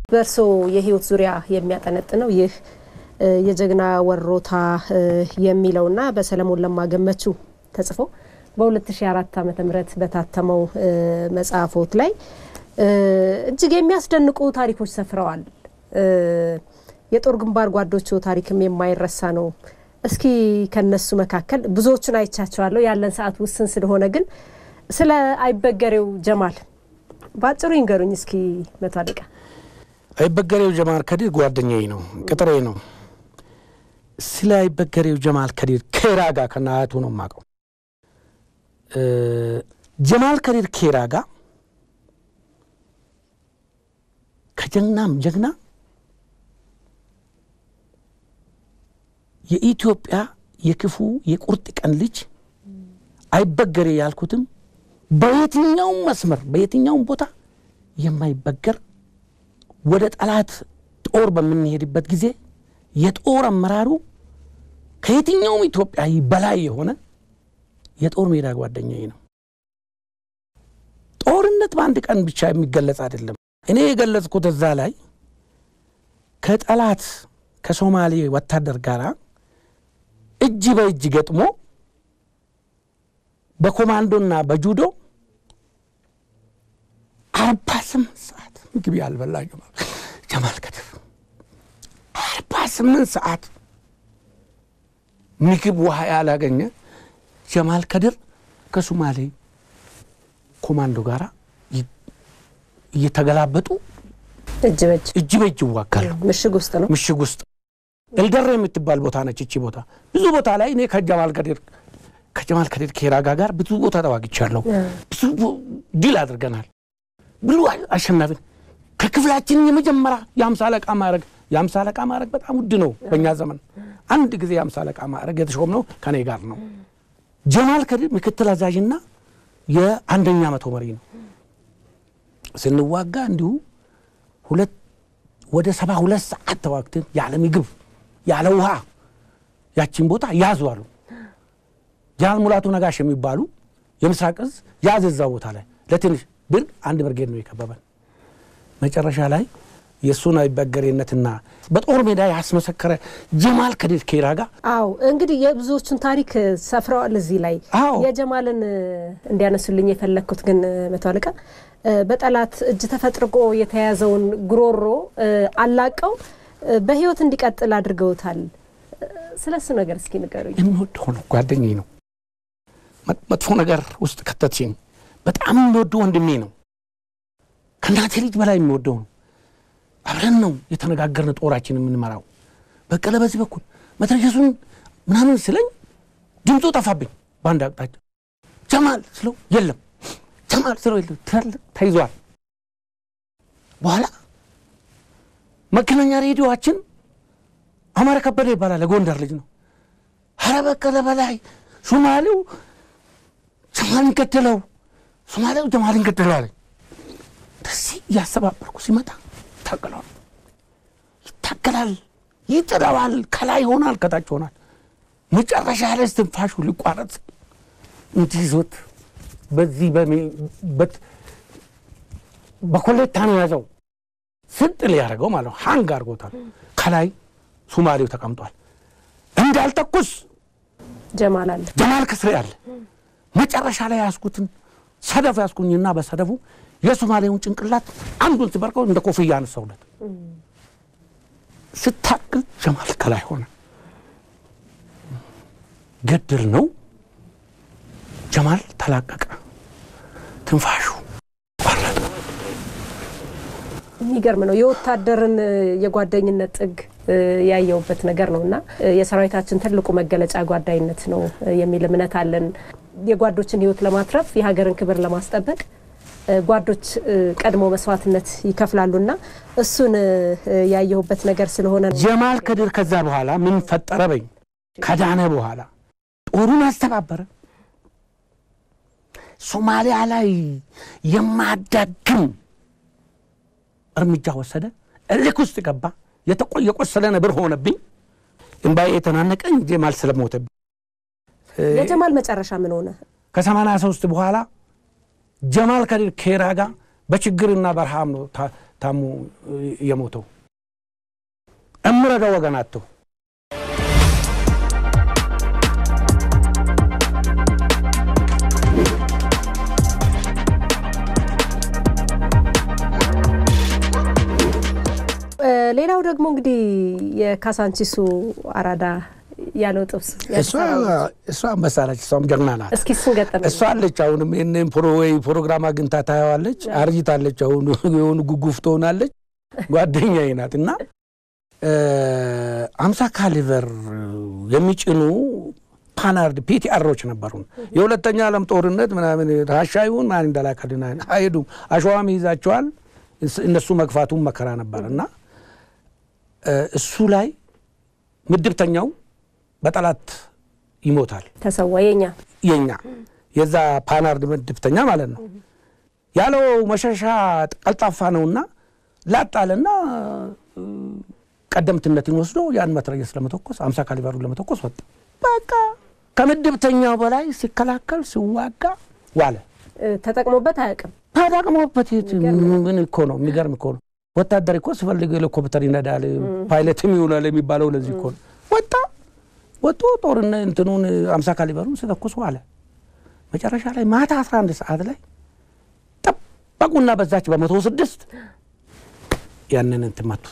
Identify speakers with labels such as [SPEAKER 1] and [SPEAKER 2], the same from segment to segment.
[SPEAKER 1] በእርስዎ የህይወት ዙሪያ የሚያጠነጥነው ይህ የጀግና ወሮታ የሚለውና በሰለሞን ለማ ገመቹ ተጽፎ በ2004 ዓ ም በታተመው መጽሐፎት ላይ እጅግ የሚያስደንቁ ታሪኮች ሰፍረዋል። የጦር ግንባር ጓዶቹ ታሪክም የማይረሳ ነው። እስኪ ከነሱ መካከል ብዙዎቹን አይቻቸዋለሁ። ያለን ሰዓት ውስን ስለሆነ ግን ስለ አይበገሬው ጀማል በአጭሩ ይንገሩኝ እስኪ መቶ አለቃ።
[SPEAKER 2] አይበገሬው ጀማል ከዲር ጓደኛዬ ነው፣ ቅጥሬ ነው። ስለ አይበገሬው ጀማል ከዲር ኬራ ጋር ከነ አያቱ ነው የማውቀው። ጀማል ከዲር ኬራ ጋር ከጀግናም ጀግና የኢትዮጵያ የክፉ የቁርጥ ቀን ልጅ አይበገሬ ያልኩትም በየትኛውም መስመር በየትኛውም ቦታ የማይበገር ወደ ጠላት ጦር በምንሄድበት ጊዜ የጦር አመራሩ ከየትኛውም ኢትዮጵያዊ በላይ የሆነ የጦር ሜዳ ጓደኛዬ ነው። ጦርነት በአንድ ቀን ብቻ የሚገለጽ አይደለም። እኔ የገለጽኩት እዛ ላይ ከጠላት ከሶማሌ ወታደር ጋር እጅ በእጅ ገጥሞ በኮማንዶና በጁዶ አርባ ስምንት ሰዓት ምግብ ያልበላ ጀማል ከድር አርባ ስምንት ሰዓት ምግብ ውሃ ያላገኘ ጀማል ከድር ከሶማሌ ኮማንዶ ጋር እየተገላበጡ
[SPEAKER 1] እጅ በእጅ
[SPEAKER 2] እጅ በእጅ ይዋጋሉ።
[SPEAKER 1] ምሽግ ውስጥ ነው።
[SPEAKER 2] ምሽግ ውስጥ ኤልደሬ የምትባል ቦታ ነች። እቺ ቦታ ብዙ ቦታ ላይ እኔ ከጀማል ከድር ከጀማል ከድር ኬራጋ ጋር ብዙ ቦታ ተዋግቻለሁ። ብዙ ድል አድርገናል። ብሉ አሸናፊን ከክፍላችን የመጀመሪያ የአምሳ አለቃ ማዕረግ የአምሳ አለቃ ማዕረግ በጣም ውድ ነው በእኛ ዘመን። አንድ ጊዜ የአምሳ አለቃ ማዕረግ የተሾምነው ከኔ ጋር ነው። ጀማል ከድር ምክትል አዛዥና የአንደኛ መቶ መሪ ነው። ስንዋጋ እንዲሁ ሁለት ወደ ሰባ ሁለት ሰዓት ተዋግተን ያለ ምግብ ያለ ውሃ ያቺን ቦታ ያዙ አሉ። ጃን ሙላቱ ነጋሽ የሚባሉ የምስራቅ እዝ ያዝ እዛ ቦታ ላይ ለትንሽ ብር አንድ ብርጌድ ነው የከበበን። መጨረሻ ላይ የእሱን አይበገሬነትና በጦር ሜዳ ያስመሰከረ ጀማል ከድር ኬራ ጋር
[SPEAKER 1] አዎ እንግዲህ የብዙዎቹን ታሪክ ሰፍረዋል እዚህ ላይ
[SPEAKER 2] አዎ።
[SPEAKER 1] የጀማልን እንዲያነሱልኝ የፈለግኩት ግን መቶ አለቃ በጠላት እጅ ተፈጥርቆ የተያዘውን ጉሮሮ አላቀው በህይወት እንዲቀጥል አድርገውታል። ስለ እሱ ነገር እስኪ ንገሩኝ።
[SPEAKER 2] የሚወደው ነው፣ ጓደኛዬ ነው። መጥፎ ነገር ውስጥ ከተትሽኝ በጣም የሚወደው ወንድሜ ነው። ከእናቴ ልጅ በላይ የሚወደው ነው። አብረን ነው የተነጋገርን ጦራችን የምንመራው። በቀለ በዚህ በኩል መትረየሱን ምናምን ስለኝ ድምፁ ጠፋብኝ። በአንድ አቅጣጫ ጀማል ስለው የለም፣ ጀማል ስለው የለም፣ ተይዟል። በኋላ መገናኛ ሬዲዮዋችን አማረ ከበደ ይባላል፣ የጎንደር ልጅ ነው። ኧረ በቀለ በላይ ሶማሌው ጀማልን ገደለው፣ ሶማሌው ጀማልን ገደለው አለኝ። እንደዚህ እያሰባበርኩ ሲመጣ ይታገላል፣ ይታገላል፣ ይጥለዋል። ከላይ ይሆናል፣ ከታች ይሆናል። መጨረሻ ላይ እስትንፋሹ ሊቋረጥ እንዲህ ይዞት በዚህ በኮሌታ ነው ያዘው። ስጥ ሊያደርገው ማለት ነው። ሃንግ አድርጎታል። ከላይ ሱማሌው ተቀምጧል። እንዳልተኩስ
[SPEAKER 1] ጀማል አለ
[SPEAKER 2] ጀማል ከስሬ አለ። መጨረሻ ላይ ያስኩትን ሰደፍ ያስኩኝና በሰደፉ የሶማሌውን ጭንቅላት አንዱን ሲበርቀው እንደ ኮፍያ አነሳውለት። ስታቅል ጀማል ከላይ ሆነ። ገድል ነው። ጀማል ተላቀቀ። ትንፋሹ ቆረጠ።
[SPEAKER 1] የሚገርም ነው። የወታደርን የጓደኝነት ጥግ ያየውበት ነገር ነው እና የሰራዊታችን ትልቁ መገለጫ ጓዳይነት ነው የሚል እምነት አለን። የጓዶችን ሕይወት ለማትረፍ የሀገርን ክብር ለማስጠበቅ ጓዶች ቀድሞ መስዋዕትነት ይከፍላሉና እሱን ያየሁበት ነገር ስለሆነ ነው።
[SPEAKER 2] ጀማል ከድር ከዛ በኋላ ምን ፈጠረ በኝ ከዳነ በኋላ ጦሩን አስተባበረ። ሶማሊያ ላይ የማዳግም እርምጃ ወሰደ። እልክ ውስጥ ገባ። የቆሰለ ነብር ሆነብኝ። እምባዬ የተናነቀኝ ጀማል ስለሞተብኝ።
[SPEAKER 1] የጀማል መጨረሻ ምን ሆነ?
[SPEAKER 2] ከሰማንያ ሶስት በኋላ ጀማል ከድር ኬራ ጋር በችግርና በረሃብ ነው ታሞ የሞተው እምረዳው ወገን አጥቶ
[SPEAKER 1] ሌላው ደግሞ እንግዲህ የካሳንቺሱ አራዳ ያለው ጥብስ
[SPEAKER 2] እሷ አንበሳ ነች። እሷም ጀግና ናት።
[SPEAKER 1] እስኪ እሱን ገጠመ
[SPEAKER 2] እሷ አለች። አሁንም ይህንን ወይ ፕሮግራም አግኝታ ታየዋለች። አርጅታለች። አሁን የሆኑ ጉጉፍ ትሆናለች። ጓደኛዬ ናት እና አምሳ ካሊቨር የሚጭኑ ፓናርድ ፒቲአሮች ነበሩን። የሁለተኛ ዓለም ጦርነት ምናምን ራሻ ይሁን ማን እንዳላከልና አይሄዱም። አሸዋም ይይዛቸዋል። እነሱ መግፋቱም መከራ ነበር እና እሱ ላይ ምድብተኛው በጠላት ይሞታል።
[SPEAKER 1] ተሰዋ የኛ
[SPEAKER 2] የኛ የዛ ፓናርድ ምድብተኛ ማለት ነው። ያለው መሸሻ ቀልጣፋ ነውና ላጣለና ቀደምትነትን ወስዶ ያን መትረየስ ለመተኮስ አምሳ ካሊበሩን ለመተኮስ ወጣ። በቃ ከምድብተኛው በላይ ሲከላከል ሲዋጋ ዋለ።
[SPEAKER 1] ተጠቅሞበት አያውቅም።
[SPEAKER 2] ተጠቅሞበት ምን እኮ ነው የሚገርም እኮ ነው። ወታደር እኮ ስፈልግ ሄሊኮፕተር ይነዳል ፓይለትም ይሆናል የሚባለው ለዚህ እኮ ነው። ወጣ ወጥቶ ጦርነት እንትኑን አምሳ ካሊበሩን ሲተኩስ ዋለ። መጨረሻ ላይ ማታ 11 ሰዓት ላይ ጠበቁና በዛች በመቶ ስድስት ያንን እንትን መቱት።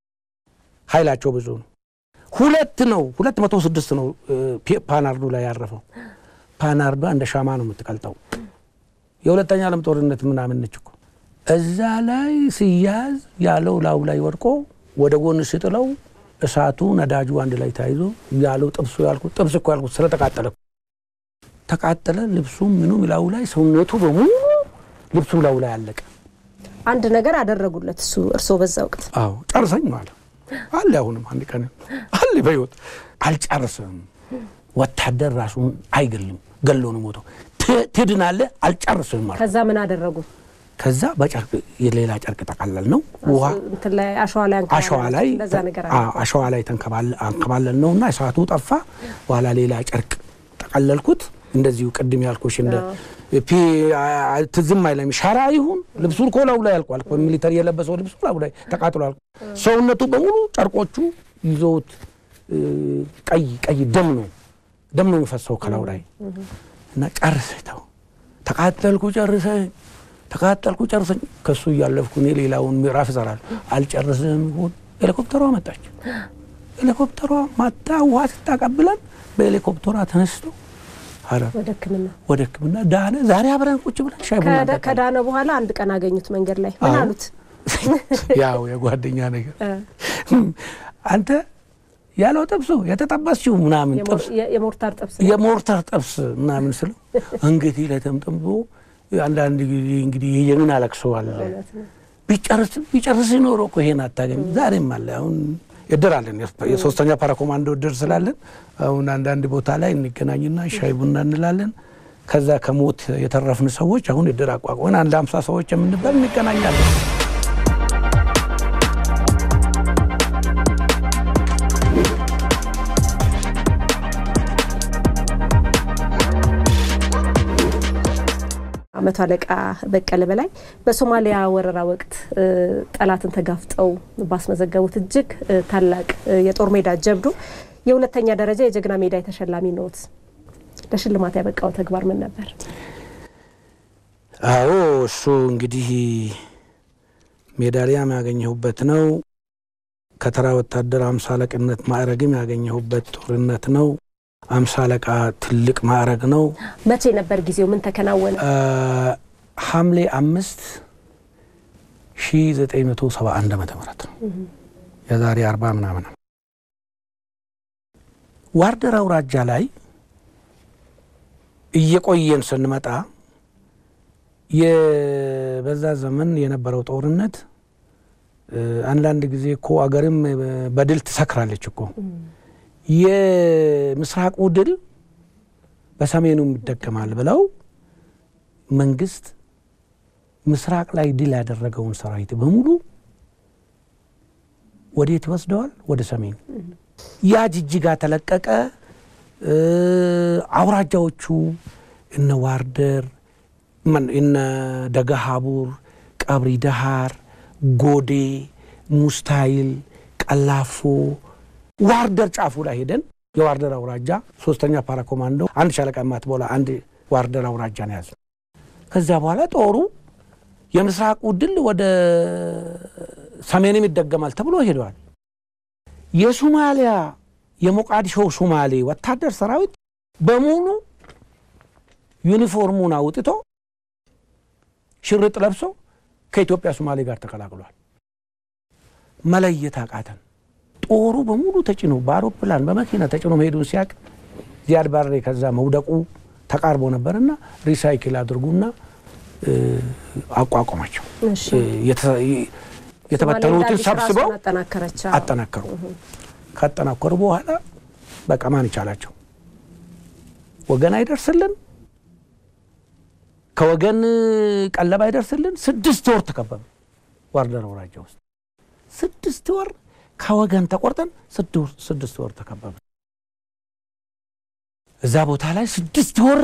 [SPEAKER 2] ኃይላቸው ብዙ ነው። ሁለት ነው ሁለት መቶ ስድስት ነው ፓናርዱ ላይ ያረፈው። ፓናርዷ እንደ ሻማ ነው የምትቀልጠው። የሁለተኛ ዓለም ጦርነት ምናምን ነች እኮ እዛ ላይ ሲያዝ ያለው ላዩ ላይ ወድቆ ወደ ጎን ስጥለው እሳቱ ነዳጁ አንድ ላይ ተያይዞ ያለው ጥብሱ ያልኩት ጥብስ እኮ ያልኩት ስለተቃጠለ ተቃጠለ። ልብሱም ምኑም ላዩ ላይ ሰውነቱ በሙሉ ልብሱ ላዩ ላይ አለቀ።
[SPEAKER 1] አንድ ነገር አደረጉለት እሱ እርስዎ በዛ ወቅት
[SPEAKER 2] አዎ ጨርሰኝ ማለት አለ። አሁንም አንድ ቀን አለ በሕይወት አልጨርስም። ወታደር ራሱን አይገልም፣ ገሎ ነው ሞተው። ትድናለህ፣ አልጨርስም ማለት
[SPEAKER 1] ከዛ ምን አደረጉ?
[SPEAKER 2] ከዛ በጨርቅ የሌላ ጨርቅ ጠቃለል ነው ውሃ
[SPEAKER 1] እንትን ላይ አሸዋ ላይ
[SPEAKER 2] አሸዋ ላይ
[SPEAKER 1] እንደዛ ነገር
[SPEAKER 2] አዎ፣ አሸዋ ላይ አንከባለል ነው እና እሳቱ ጠፋ። በኋላ ሌላ ጨርቅ ጠቀለልኩት። እንደዚሁ ቅድም ያልኩሽ እንደ ፒ ትዝም አይለም ሸራ ይሁን ልብሱን እኮ ላዩ ላይ ያልቋል። ሚሊተሪ የለበሰው ልብሱ ላዩ ላይ ተቃጥሏል። ሰውነቱ በሙሉ ጨርቆቹ ይዘውት ቀይ ቀይ ደም ነው ደም ነው የሚፈሰው ከላዩ ላይ እና ጨርሰኝ ተው ተቃጠልኩ ጨርሰኝ ተቃጠልኩ ጨርሰኝ። ከሱ እያለፍኩ እኔ ሌላውን ምዕራፍ እሰራለሁ። አልጨርስም ሆን ሄሊኮፕተሯ መጣች። ሄሊኮፕተሯ ማታ ውሃ ስታቀብለን በሄሊኮፕተሯ ተነስቶ
[SPEAKER 1] ወደ ሕክምና
[SPEAKER 2] ወደ ሕክምና ዳነ። ዛሬ አብረን ቁጭ ብለን ሻይ ቡና
[SPEAKER 1] ከዳ- ከዳነ በኋላ አንድ ቀን አገኙት መንገድ ላይ ምን
[SPEAKER 2] አዎ።
[SPEAKER 1] አሉት?
[SPEAKER 2] ያው የጓደኛ ነገር አንተ ያለው ጥብሱ የተጠበስችው ምናምን ጥብስ
[SPEAKER 1] የሞ- የሞርታር ጥብስ
[SPEAKER 2] የሞርታር ጥብስ ምናምን ስለው አንገቴ ላይ ተምጠምጦ አንዳንድ ጊዜ እንግዲህ የምን አለቅሰዋል
[SPEAKER 1] እውነት ነው።
[SPEAKER 2] ቢጨርስ ቢጨርስ ይኖሮ እኮ ይሄን አታገኝ። ዛሬም አለ አሁን እድር አለን የሶስተኛ ፓራ ኮማንዶ እድር ስላለን አሁን አንዳንድ ቦታ ላይ እንገናኝና ሻይ ቡና እንላለን። ከዛ ከሞት የተረፍን ሰዎች አሁን እድር አቋቁመን አንድ አምሳ ሰዎች የምንባል እንገናኛለን።
[SPEAKER 1] መቶ አለቃ በቀለ በላይ በሶማሊያ ወረራ ወቅት እ፣ ጠላትን ተጋፍጠው ባስመዘገቡት እጅግ እ፣ ታላቅ እ፣ የጦር ሜዳ ጀብዱ የሁለተኛ ደረጃ የጀግና ሜዳ የተሸላሚ ኖት። ለሽልማት ያበቃው ተግባር ምን ነበር?
[SPEAKER 2] አዎ እሱ እንግዲህ ሜዳሊያም ያገኘሁበት ነው። ከተራ ወታደር አምሳ አለቅነት ማዕረግም ያገኘሁበት ጦርነት ነው። አምሳ አለቃ ትልቅ ማዕረግ ነው።
[SPEAKER 1] መቼ ነበር ጊዜው? ምን ተከናወነ?
[SPEAKER 2] አ፣ ሐምሌ አምስት ሺ ዘጠኝ መቶ ሰባ አንድ ዓመተ ምህረት ነው። የዛሬ አርባ ምናምን ነው። ዋርደር አውራጃ ላይ እየቆየን ስንመጣ የ- በዛ ዘመን የነበረው ጦርነት እ፣ አንዳንድ ጊዜ እኮ አገርም በድል ትሰክራለች እኮ የምስራቁ ድል በሰሜኑም ይደገማል ብለው መንግስት ምስራቅ ላይ ድል ያደረገውን ሰራዊት በሙሉ ወዴት ይወስደዋል? ወደ ሰሜን። ያ ጅጅጋ ተለቀቀ። እ፣ አውራጃዎቹ እነ ዋርደር፣ ማን- እነ ደገሃቡር፣ ቀብሪ ደሃር፣ ጎዴ፣ ሙስታይል፣ ቀላፎ፣ ዋርደር ጫፉ ላይ ሄደን የዋርደር አውራጃ ሶስተኛ ፓራ ኮማንዶ አንድ ሻለቃ የማትሞላ አንድ ዋርደር አውራጃ ነው ያዘ። ከዚያ በኋላ ጦሩ የምስራቁ ድል ወደ ሰሜንም ይደገማል ተብሎ ሄደዋል። የሶማሊያ የሞቃዲሾ ሶማሌ ወታደር ሰራዊት በሙሉ ዩኒፎርሙን አውጥቶ ሽርጥ ለብሶ ከኢትዮጵያ ሶማሌ ጋር ተቀላቅሏል። መለየት አቃተን። ጦሩ በሙሉ ተጭኖ በአውሮፕላን በመኪና ተጭኖ መሄዱን ሲያቅ ዚያድ ባሬ ከዛ መውደቁ ተቃርቦ ነበርና ሪሳይክል አድርጉና አቋቋማቸው። የተበተኑትን ሰብስበው አጠናከሩ። ካጠናከሩ በኋላ በቃ ማን ይቻላቸው? ወገን አይደርስልን፣ ከወገን ቀለብ አይደርስልን። ስድስት ወር ተከበበ ዋርደር አውራጃ ውስጥ ስድስት ወር ከወገን ተቆርጠን ስድስት ወር ተከበበ። እዛ ቦታ ላይ ስድስት ወር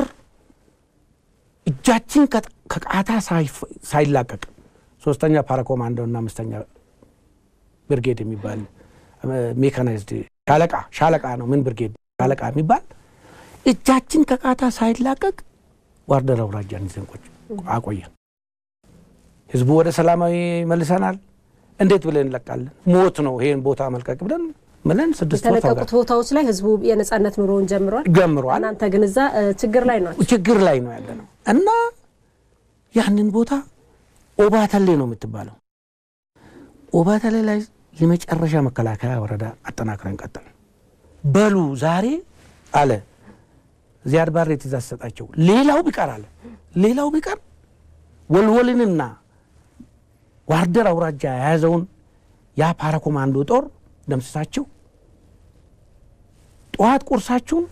[SPEAKER 2] እጃችን ከቃታ ሳይላቀቅ ሶስተኛ ፓራኮማንዶ እና አምስተኛ ብርጌድ የሚባል ሜካናይዝድ ሻለቃ ሻለቃ ነው። ምን ብርጌድ ሻለቃ የሚባል እጃችን ከቃታ ሳይላቀቅ ዋርደር አውራጃን ይዘን ቁጭ አቆየን። ህዝቡ ወደ ሰላማዊ መልሰናል። እንዴት ብለን እንለቃለን? ሞት ነው ይሄን ቦታ መልቀቅ ብለን ምለን ስድስት
[SPEAKER 1] የተለቀቁት ቦታዎች ላይ ህዝቡ የነጻነት ኑሮውን ጀምሯል
[SPEAKER 2] ጀምሯል።
[SPEAKER 1] እናንተ ግን እዛ ችግር ላይ ናቸው።
[SPEAKER 2] ችግር ላይ ነው ያለ ነው እና ያንን ቦታ ኦባተሌ ነው የምትባለው። ኦባተሌ ላይ የመጨረሻ መከላከያ ወረዳ አጠናክረን ቀጠል። በሉ ዛሬ አለ ዚያድ ባሬ ትእዛዝ ሰጣቸው። ሌላው ቢቀር አለ ሌላው ቢቀር ወልወልንና ዋርደር አውራጃ የያዘውን ያ ፓራ ኮማንዶ ጦር ደምስሳችሁ ጠዋት ቁርሳችሁን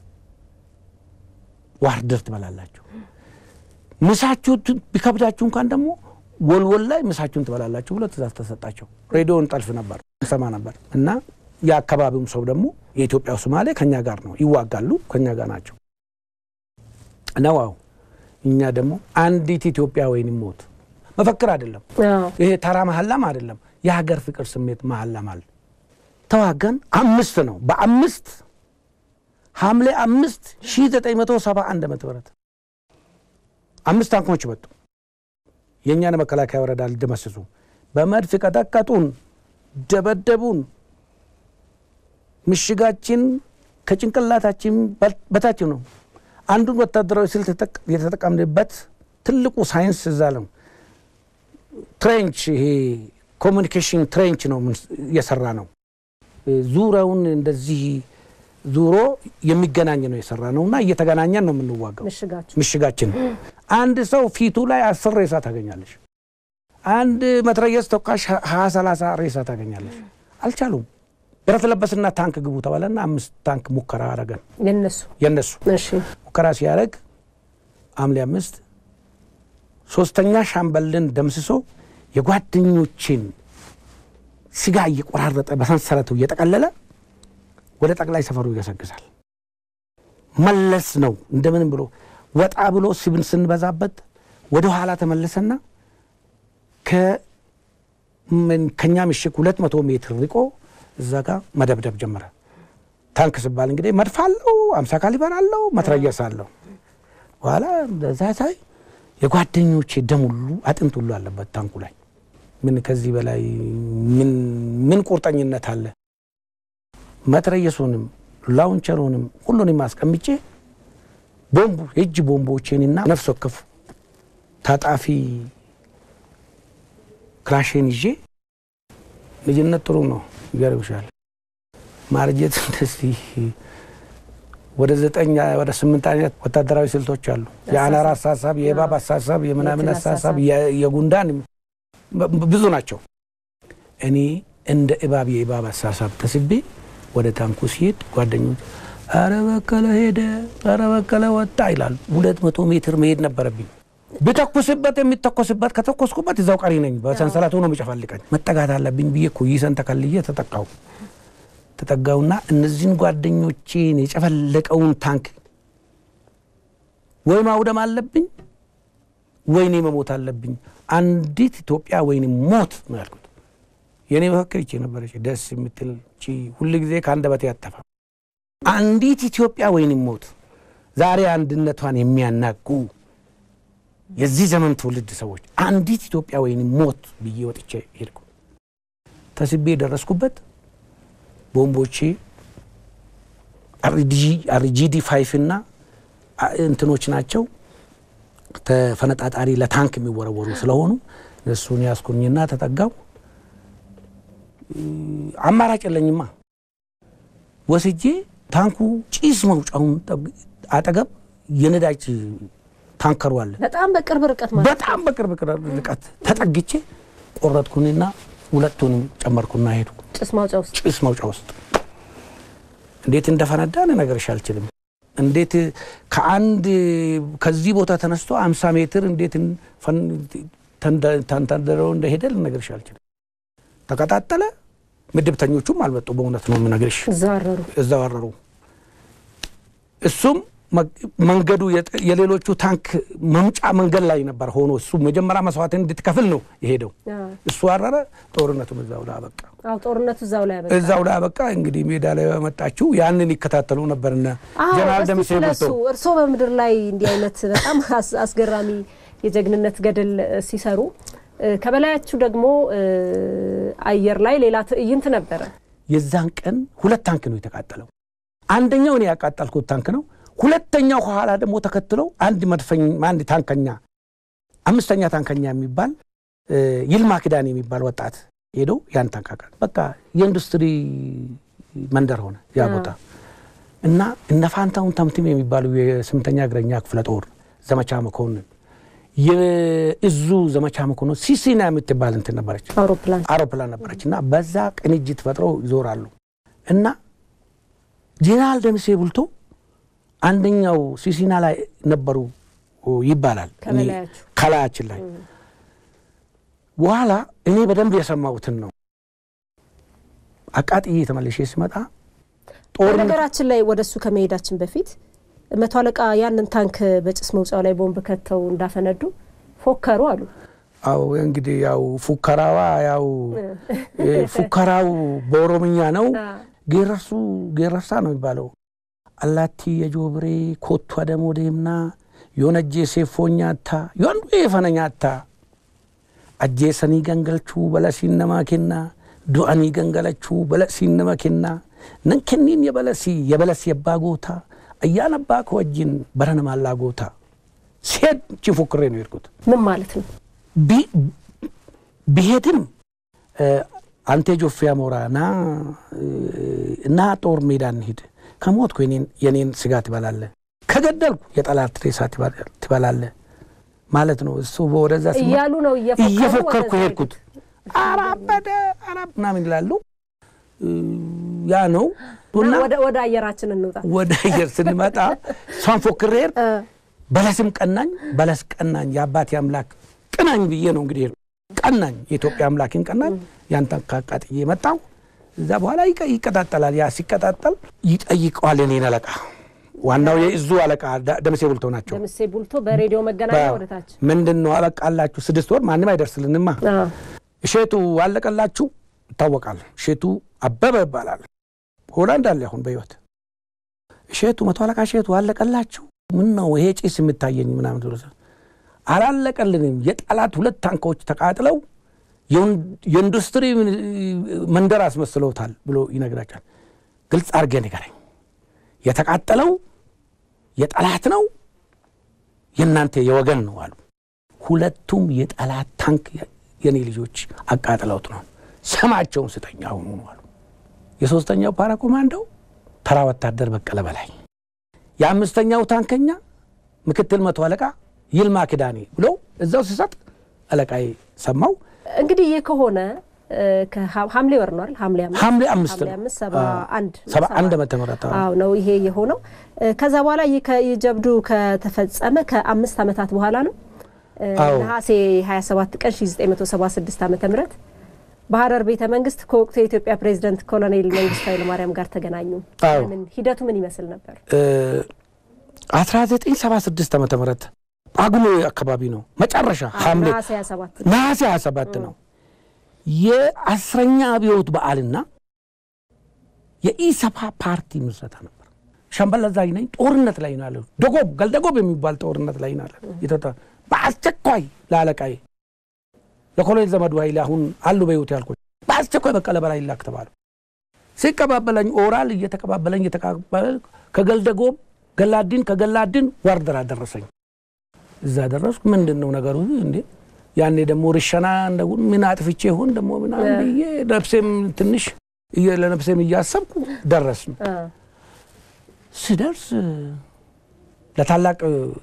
[SPEAKER 2] ዋርደር ትበላላችሁ፣ ምሳችሁ ቢከብዳችሁ እንኳን ደግሞ ወልወል ላይ ምሳችሁን ትበላላችሁ ብሎ ትእዛዝ ተሰጣቸው። ሬዲዮን ጠልፍ ነበር ሰማ ነበር እና የአካባቢውም ሰው ደግሞ የኢትዮጵያው ሶማሌ ከኛ ጋር ነው ይዋጋሉ፣ ከኛ ጋር ናቸው ነው። አዎ እኛ ደግሞ አንዲት ኢትዮጵያ ወይንም ሞት መፈክር አይደለም ይሄ ተራ መሀላም አይደለም፣ የሀገር ፍቅር ስሜት መሀላም አለ። ተዋጋን። አምስት ነው በአምስት ሐምሌ አምስት ሺህ ዘጠኝ መቶ ሰባ አንድ ዓመተ ምህረት አምስት ታንኮች መጡ። የእኛን መከላከያ ወረዳ ሊደመስሱ በመድፍ ቀጠቀጡን፣ ደበደቡን። ምሽጋችን ከጭንቅላታችን በታች ነው። አንዱን ወታደራዊ ስልት የተጠቀምንበት ትልቁ ሳይንስ እዛ ነው። ትሬንች ይሄ ኮሚኒኬሽን ትሬንች ነው የሰራ ነው። ዙሪያውን እንደዚህ ዙሮ የሚገናኝ ነው የሰራ ነው እና እየተገናኘን ነው የምንዋጋው። ምሽጋችን አንድ ሰው ፊቱ ላይ አስር ሬሳ ታገኛለሽ። አንድ መትረየስ ተኳሽ ሀያ ሰላሳ ሬሳ ታገኛለሽ። አልቻሉም። ብረት ለበስና ታንክ ግቡ ተባለና አምስት ታንክ ሙከራ አረገን።
[SPEAKER 1] የነሱ
[SPEAKER 2] የነሱ ሙከራ ሲያደርግ ሐምሌ አምስት ሶስተኛ ሻምበልን ደምስሶ የጓደኞችን ስጋ እየቆራረጠ በሰንሰለቱ እየጠቀለለ ወደ ጠቅላይ ሰፈሩ ይገሰግሳል። መለስ ነው እንደምንም ብሎ ወጣ ብሎ ስብን ስንበዛበት ወደ ኋላ ተመለሰና ከኛ ምሽግ ሁለት መቶ ሜትር ርቆ እዛ ጋር መደብደብ ጀመረ። ታንክ ስባል እንግዲህ መድፍ አለው፣ አምሳ ካሊበር አለው፣ መትረየስ አለው። በኋላ በዛ ሳይ የጓደኞቼ ደም ሁሉ አጥንት ሁሉ አለበት ታንኩ ላይ። ምን ከዚህ በላይ ምን ቁርጠኝነት አለ? መትረየሱንም ላውንቸሩንም ሁሉንም አስቀምጬ ቦምቡ የእጅ ቦምቦቼንና ነፍስ ወከፍ ታጣፊ ክላሽን ይዤ ልጅነት ጥሩ ነው ይገርምሻል። ማርጀት እንደዚህ ወደ ዘጠኝ ወደ ስምንት አይነት ወታደራዊ ስልቶች አሉ። የአናር አሳሳብ፣ የእባብ አሳሳብ፣ የምናምን አሳሳብ፣ የጉንዳን ብዙ ናቸው። እኔ እንደ እባብ የእባብ አሳሳብ ተስቤ ወደ ታንኩ ሲሄድ ጓደኞች አረ በቀለ ሄደ፣ አረ በቀለ ወጣ ይላሉ። ሁለት መቶ ሜትር መሄድ ነበረብኝ። ብተኩስበት የሚተኮስበት ከተኮስኩበት እዛው ቀሪ ነኝ። በሰንሰለት ሆኖ የሚጨፈልቀኝ መጠጋት አለብኝ ብዬ እኮ ይሰን ተከልዬ ተጠቃው ተጠጋውና እነዚህን ጓደኞቼን የጨፈለቀውን ታንክ ወይ ማውደም አለብኝ ወይኔ መሞት አለብኝ፣ አንዲት ኢትዮጵያ ወይኔ ሞት ነው ያልኩት። የእኔ መፈክር ይቺ ነበረች፣ ደስ የምትል ቺ ሁል ጊዜ ከአንደበቴ ያጠፋ አንዲት ኢትዮጵያ ወይኔ ሞት። ዛሬ አንድነቷን የሚያናጉ የዚህ ዘመን ትውልድ ሰዎች አንዲት ኢትዮጵያ ወይኔ ሞት ብዬ ወጥቼ ሄድኩ። ተስቤ የደረስኩበት ቦምቦቼ አርጂዲ ፋይፍ እና እንትኖች ናቸው ተፈነጣጣሪ ለታንክ የሚወረወሩ ስለሆኑ እሱን ያስኩኝና ተጠጋው። አማራጭ የለኝማ ወስጄ ታንኩ ጭስ መውጫውን አጠገብ የነዳጅ ታንከሩ አለ።
[SPEAKER 1] በጣም በቅርብ ርቀት ማለት
[SPEAKER 2] በጣም በቅርብ ርቀት ተጠግቼ ቆረጥኩኝና ሁለቱንም ጨመርኩና ሄዱ
[SPEAKER 1] ጭስ ማውጫ ውስጥ
[SPEAKER 2] ጭስ መውጫ ውስጥ እንዴት እንደፈነዳ ልነግርሽ አልችልም። እንዴት ከአንድ ከዚህ ቦታ ተነስቶ አምሳ ሜትር እንዴት ተንተርድረው እንደሄደ ልነግርሽ አልችልም። ተቀጣጠለ። ምድብተኞቹም አልመጡ። በእውነት ነው የምነግርሽ።
[SPEAKER 1] እዛረሩ
[SPEAKER 2] እዛው አረሩ። እሱም መንገዱ የሌሎቹ ታንክ መምጫ መንገድ ላይ ነበር ሆኖ እሱ መጀመሪያ መስዋዕትን እንድትከፍል ነው የሄደው። እሱ አረረ። ጦርነቱም እዛው ላይ አበቃ።
[SPEAKER 1] አዎ ጦርነቱ እዛው ላይ አበቃ።
[SPEAKER 2] እዛው ላይ አበቃ። እንግዲህ ሜዳ ላይ በመጣችው ያንን ይከታተሉ ነበርና ጀነራል ደምሴ
[SPEAKER 1] ስለሱ እርስዎ በምድር ላይ እንዲህ አይነት በጣም አስገራሚ የጀግንነት ገድል ሲሰሩ ከበላያችሁ ደግሞ አየር ላይ ሌላ ትዕይንት ነበረ።
[SPEAKER 2] የዛን ቀን ሁለት ታንክ ነው የተቃጠለው። አንደኛው እኔ ያቃጠልኩት ታንክ ነው። ሁለተኛው ከኋላ ደግሞ ተከትለው አንድ መድፈኝ አንድ ታንከኛ አምስተኛ ታንከኛ የሚባል ይልማ ኪዳን የሚባል ወጣት ሄዶ ያን ታንክ አቃጠለ። በቃ የኢንዱስትሪ መንደር ሆነ ያ ቦታ እና እነ ፋንታውን ተምትም የሚባሉ የስምንተኛ እግረኛ ክፍለ ጦር ዘመቻ መኮንን የእዙ ዘመቻ መኮንን ሲሲና የምትባል እንትን ነበረች
[SPEAKER 1] አውሮፕላን
[SPEAKER 2] አውሮፕላን ነበረች እና በዛ ቅንጅት ፈጥረው ይዞራሉ እና ጄኔራል ደምሴ ቡልቶ አንደኛው ሲሲና ላይ ነበሩ ይባላል ከላያችን ላይ በኋላ እኔ በደንብ የሰማሁትን ነው አቃጥዬ ተመልሼ ስመጣ
[SPEAKER 1] ነገራችን ላይ ወደ እሱ ከመሄዳችን በፊት መቶ አለቃ ያንን ታንክ በጭስ መውጫው ላይ ቦምብ ከተው እንዳፈነዱ ፎከሩ አሉ።
[SPEAKER 2] አዎ እንግዲህ ያው ፉከራዋ ያው ፉከራው በኦሮምኛ ነው። ጌረሱ ጌረሳ ነው የሚባለው። አላቲ የጆብሬ ኮቱ አደሞ ደምና ዮነጄ ሴፎኛታ ዮንዱ የፈነኛታ አጄሰኒ ገንገልቹ በለሲን ነማ ኬና ዱአኒ ገንገለቹ በለሲን ነማ ኬና ነንከኒን የበለሲ የበለሲ የባ ጎታ አያን አባ ከወጅን በረነ ማላ ጎታ ሲሄድ ቺ ፎክሬ ነው የሄድኩት።
[SPEAKER 1] ምን ማለት ነው?
[SPEAKER 2] ቢሄድም አንቴ ጆፌ አሞራ ና እና ጦር ሜዳ እንሂድ፣ ከሞትኩ የኔን ስጋ ትበላለ፣ ከገደልኩ የጠላት ሬሳ ትበላለ ማለት ነው። እሱ ወደዛ
[SPEAKER 1] እያሉ ነው
[SPEAKER 2] እየፎከርኩ ሄድኩት። አራበደ አራብ ምናምን ይላሉ። ያ ነው
[SPEAKER 1] ወደ አየራችን እንውጣ።
[SPEAKER 2] ወደ አየር ስንመጣ እሷን ፎክሬ ሄድ በለስም ቀናኝ፣ በለስ ቀናኝ፣ የአባቴ አምላክ ቅናኝ ብዬ ነው እንግዲህ ቀናኝ፣ የኢትዮጵያ አምላክን ቀናኝ። ያንተን ካቃጥዬ መጣው። እዛ በኋላ ይቀጣጠላል። ያ ሲቀጣጠል ይጠይቀዋል የኔን አለቃ፣ ዋናው የእዙ አለቃ ደምሴ ቡልቶ ናቸው።
[SPEAKER 1] ደምሴ ቡልቶ በሬዲዮ መገናኛ ወደታች
[SPEAKER 2] ምንድን ነው አበቃላችሁ? ስድስት ወር ማንም አይደርስልንማ። እሼቱ አለቀላችሁ ይታወቃል። እሼቱ አበበ ይባላል። ሆላንድ አለ አሁን በህይወት እሼቱ መቶ አለቃ እሼቱ አለቀላችሁ ምን ነው ይሄ ጭስ የምታየኝ ምናምን ብሎ አላለቀልንም። የጠላት ሁለት ታንኮች ተቃጥለው የኢንዱስትሪ መንደር አስመስለውታል ብሎ ይነግራቸዋል። ግልጽ አድርጌ ንገረኝ፣ የተቃጠለው የጠላት ነው የእናንተ የወገን ነው አሉ። ሁለቱም የጠላት ታንክ የኔ ልጆች አቃጥለውት ነው። ስማቸውን ስጠኝ አሁኑ ነው አሉ። የሶስተኛው ፓራ ኮማንዶው ተራ ወታደር በቀለ በላይ የአምስተኛው ታንከኛ ምክትል መቶ አለቃ ይልማ ክዳኔ ብሎ እዛው ሲሰጥ አለቃዬ ሰማው።
[SPEAKER 1] እንግዲህ ይህ ከሆነ ሐምሌ ወር ነው አይደል? ሐምሌ አምስት
[SPEAKER 2] ሐምሌ አምስት
[SPEAKER 1] ሐምሌ አምስት ሰባ አንድ
[SPEAKER 2] ሰባ አንድ ዓመተ ምህረት
[SPEAKER 1] አዎ ነው ይሄ የሆነው። ከዛ በኋላ ይህ ጀብዱ ከተፈጸመ ከአምስት ዓመታት በኋላ ነው ነሐሴ 27 ቀን 1976 ዓመተ ምህረት በሀረር ቤተ መንግስት ከወቅቱ የኢትዮጵያ ፕሬዚደንት ኮሎኔል መንግስቱ ኃይለማርያም ጋር ተገናኙ። ሂደቱ ምን ይመስል ነበር?
[SPEAKER 2] 1976 ዓመተ ምህረት ጳጉሜ አካባቢ ነው መጨረሻ ሐምሌ
[SPEAKER 1] ነሐሴ 27
[SPEAKER 2] ነሐሴ 27 ነው የአስረኛ አብዮት በዓልና የኢሰፓ ፓርቲ ምስረታ ነበር። ሻምበል አዛዥ ነኝ። ጦርነት ላይ ነው ያለው። ደጎብ ገልደጎብ የሚባል ጦርነት ላይ ነው ያለው። የተወጣ በአስቸኳይ ለአለቃዬ ለኮሎኔል ዘመዱ ኃይሌ አሁን አሉ በሕይወት ያልኩት በአስቸኳይ በቀለ በላይ ላክ ተባለ። ሲቀባበለኝ ኦራል እየተቀባበለኝ እየተቀባበለ ከገልደጎብ ገላዲን ከገላዲን ዋርደር አደረሰኝ። እዛ ደረስኩ። ምንድን ነው ነገሩ እንዴ? ያኔ ደግሞ ርሸና እንደው ምን አጥፍቼ ይሆን ደግሞ ምናምን ብዬ ነፍሴም ትንሽ እየ- ለነፍሴም እያሰብኩ ደረስን። ስደርስ ለታላቅ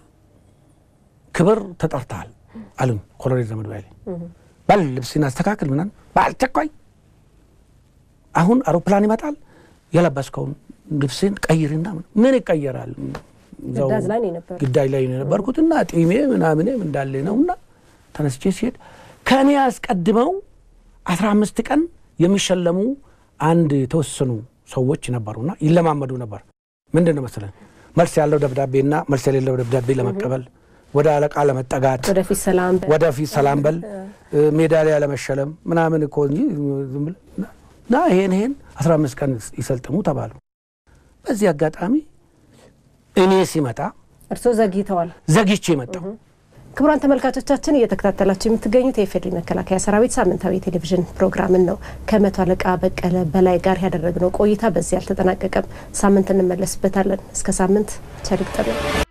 [SPEAKER 2] ክብር ተጠርተሃል አሉኝ ኮሎኔል ዘመዱ ኃይሌ። በል ልብስን አስተካክል ምናምን በአስቸኳይ አሁን አውሮፕላን ይመጣል የለበስከውን ልብስን ቀይርና ምናምን። ምን ይቀየራል? እዛው
[SPEAKER 1] ግዳጅ ላይ ነው የነበረው።
[SPEAKER 2] ግዳጅ ላይ ነው የነበርኩትና ጢሜ ምናምኔም እንዳለ ነውና ተነስቼ ሲሄድ ከእኔ አስቀድመው አስራ አምስት ቀን የሚሸለሙ አንድ የተወሰኑ ሰዎች ነበሩና ይለማመዱ ነበር። ምንድን ነው መሰለን መልስ ያለው ደብዳቤና መልስ የሌለው ደብዳቤ ለመቀበል ወደ አለቃ ለመጠጋት
[SPEAKER 1] ወደፊት ሰላም በል።
[SPEAKER 2] ወደፊት ሰላም በል ሜዳሊያ ለመሸለም ምናምን እኮ እንጂ ዝም ብለህ እና ይሄን ይሄን አስራ አምስት ቀን ይሰልጥሙ ተባሉ። በዚህ አጋጣሚ እኔ ሲመጣ
[SPEAKER 1] እርስዎ ዘግይተዋል።
[SPEAKER 2] ዘግቼ መጣሁ።
[SPEAKER 1] ክቡራን ተመልካቾቻችን እየተከታተላችሁ የምትገኙት የኢፌዴሪ መከላከያ ሰራዊት ሳምንታዊ ቴሌቪዥን ፕሮግራምን ነው። ከመቶ አለቃ በቀለ በላይ ጋር ያደረግነው ቆይታ በዚህ አልተጠናቀቀም። ሳምንት እንመለስበታለን። እስከ ሳምንት ቸር ይግጠመን።